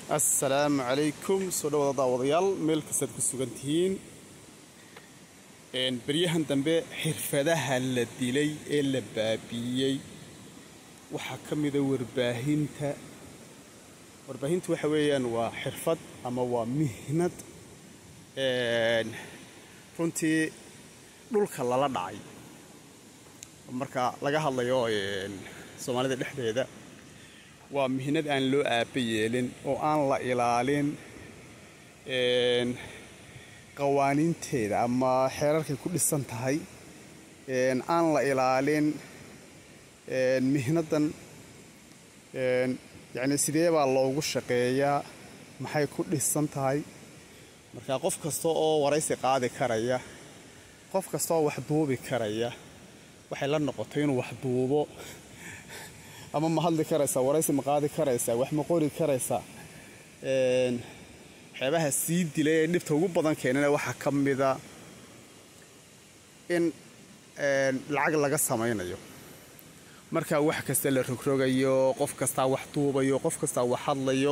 assalaamu calaykum soo dhawaada daawadayaal meel kastaad ku sugan tihiin beryahan dambe xirfadaha la dilay ee la baabiiyey waxaa ka mida warbaahinta warbaahintu waxa weeyaan waa xirfad ama waa mihnad runtii dhulka lala dhacay marka laga hadlayo soomaalida dhexdeeda waa mihnad aan loo aaba yeelin oo aan la ilaalin qawaaniinteeda ama xeerarkay ku dhisan tahay aan la ilaalin mihnadan yacni sidee baa loogu shaqeeyaa maxay ku dhisan tahay marka qof kasta oo waraysi qaadi karaya qof kasta oo wax duubi karaya waxay la noqotay inuu wax duubo ama ma hadli karaysaa waraysi ma qaadi karaysaa wax ma qori karaysaa waxyaabaha sii dilay ee dhibta ugu badan keenana waxaa ka mida in lacag laga samaynayo markaa wax kasta la rogrogayo qof kastaa wax duubayo qof kastaa wax hadlayo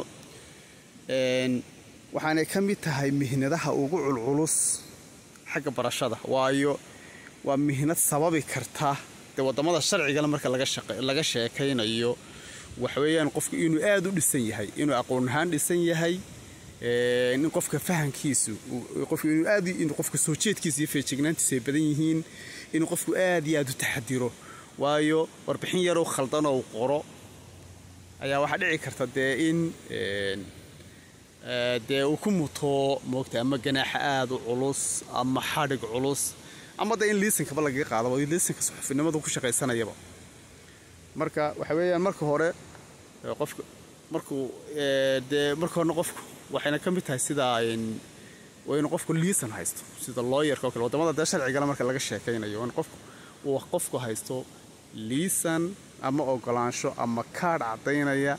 waxaanay ka mid tahay mihnadaha ugu culculus xagga barashada waayo waa mihnad sababi karta dee waddamada sharcigana marka laga sheekaynayo waxweeyaan qofku inuu aad u dhisan yahay inuu aqoon ahaan dhisan yahay in qofka fahankiisu qofku inuu aad in qofka soo jeedkiisa iyo feejignaantiisu ay badan yihiin inuu qofku aad iyo aad u taxadiro waayo warbixin yaroo khaldan oo qoro ayaa waxaa dhici karta dee in dee uu ku muto moogta ama ganaaxa aad u culus ama xadhig culus ama de in liisankaba lagaga qaadaba liisanka suxufinimadu ku shaqaysanayaba marka waxa weeyaan marka hore qofka markuu dee marka horena qofku waxayna ka mid tahay sida waa inuu qofku liisan haysto sida looyarka oo kale waddamada dee sharcigala marka laga sheekaynayo in qofku uu qofku haysto liisan ama ogolaansho ama kaadh caddaynaya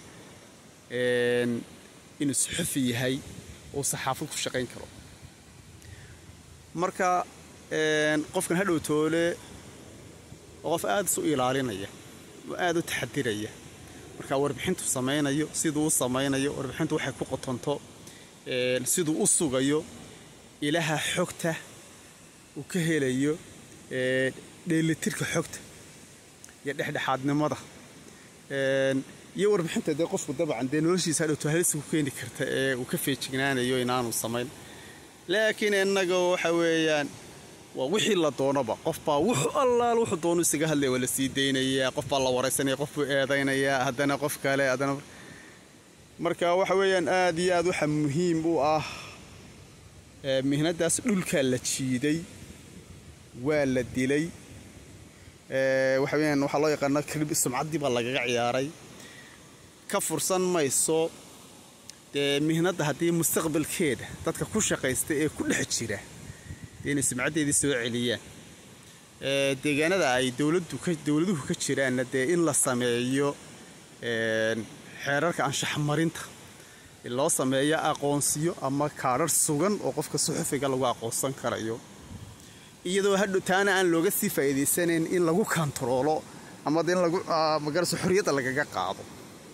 inuu suxufi yahay uu saxaafad ku shaqayn karo marka qofkan hadhow toole oo qof aad isu ilaalinaya oo aad u taxadiraya marka warbixintu samaynayo siduu u samaynayo warbixintu waxay ku qotonto siduu u sugayo ilaha xogta uu ka helayo dheelitirka xogta iyo dhexdhexaadnimada iyo warbixinta dee qofku dabcan dee noloshiisa hadhowto halisa ku keeni karta ee uu ka feejignaanayo inaanu samayn laakiin innaga waxa weeyaan waa wixii la doonoba qofbaa wuxuu allaal wuxuu doonu isaga hadlaya waa la sii daynayaa qofbaa la waraysanaya qof buu eedaynayaa haddana qof kale haddana marka waxa weeyaan aad iyo aad waxa muhiim u ah mihnadaas dhulkaa la jiiday waa la dilay waxa weyaan waxaa loo yaqaana krib sumcaddii baa lagaga ciyaaray ka fursan mayso dee mihnadda haddii mustaqbalkeeda dadka ku shaqaysta ee ku dhex jira inay sumcaddeedii soo celiyaan deegaanada ay dowladuhu ka jiraanna dee in la sameeyo xeerarka anshaxmarinta in loo sameeyo aqoonsiyo ama kaadhar sugan oo qofka suxufiga lagu aqoonsan karayo iyadoo hadhow taana aan looga sii faa'iidaysanayn in lagu kantaroolo ama de in lagu magarasa xorriyadda lagaga qaado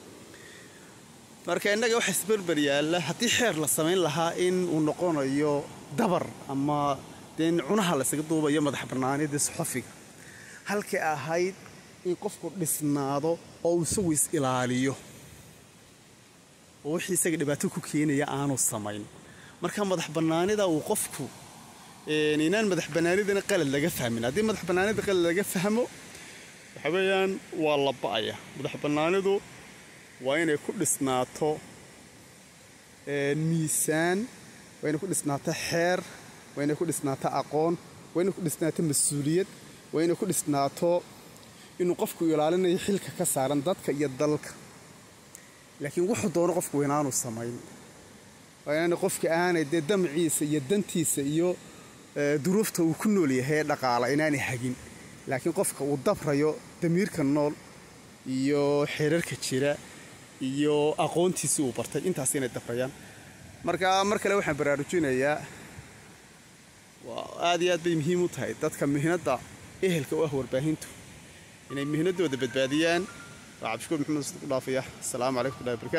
marka innaga waxa isberber yaalla haddii xeer la samayn lahaa in uu noqonayo dabar ama dee in cunaha laysaga duubayo madax bannaanidii suxufiga halkay ahayd in qofku dhisnaado oo uu isagu is ilaaliyo oo wixii isaga dhibaato ku keenaya aanu samayn marka madax bannaanida uu qofku inaan madax bannaanidana qalad laga fahmin haddii madax bannaanida qalad laga fahmo waxa weeyaan waa la ba'aya madax bannaanidu waa inay ku dhisnaato miisaan waa inay ku dhisnaato xeer waa inay ku dhisnaato aqoon waa inay ku dhisnaato mas-uuliyad waa inay ku dhisnaato inuu qofku ilaalinayo xilka ka saaran dadka iyo dalka laakiin wuxuu doono qofku inaanu samayn waa inaana qofka aanay dee damciisa iyo dantiisa iyo duruufta uu ku nool yahay ee dhaqaala inaanay hagin laakiin qofka uu dabrayo damiirka nool iyo xeerarka jira iyo aqoontiisii uu bartay intaas inay dabrayaan marka mar kale waxaan baraarujinayaa aad iyo aad bay muhiim u tahay dadka mihnadda ehelka u ah warbaahintu inay mihnadooda badbaadiyaan waa cabdishukuur maxamed u dhaafaya asalaamu calaykum warahi barkatu